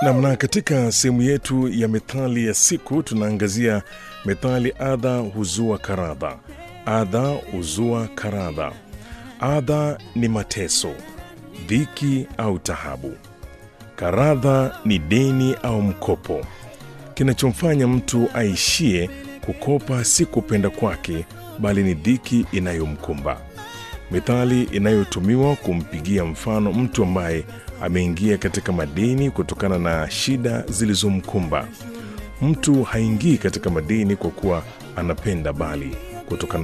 Namna katika sehemu yetu ya methali ya siku tunaangazia methali adha huzua karadha. Adha huzua karadha. Adha ni mateso, dhiki au tahabu. Karadha ni deni au mkopo. Kinachomfanya mtu aishie kukopa si kupenda kwake, bali ni dhiki inayomkumba. Methali inayotumiwa kumpigia mfano mtu ambaye ameingia katika madeni kutokana na shida zilizomkumba. Mtu haingii katika madeni kwa kuwa anapenda, bali kutokana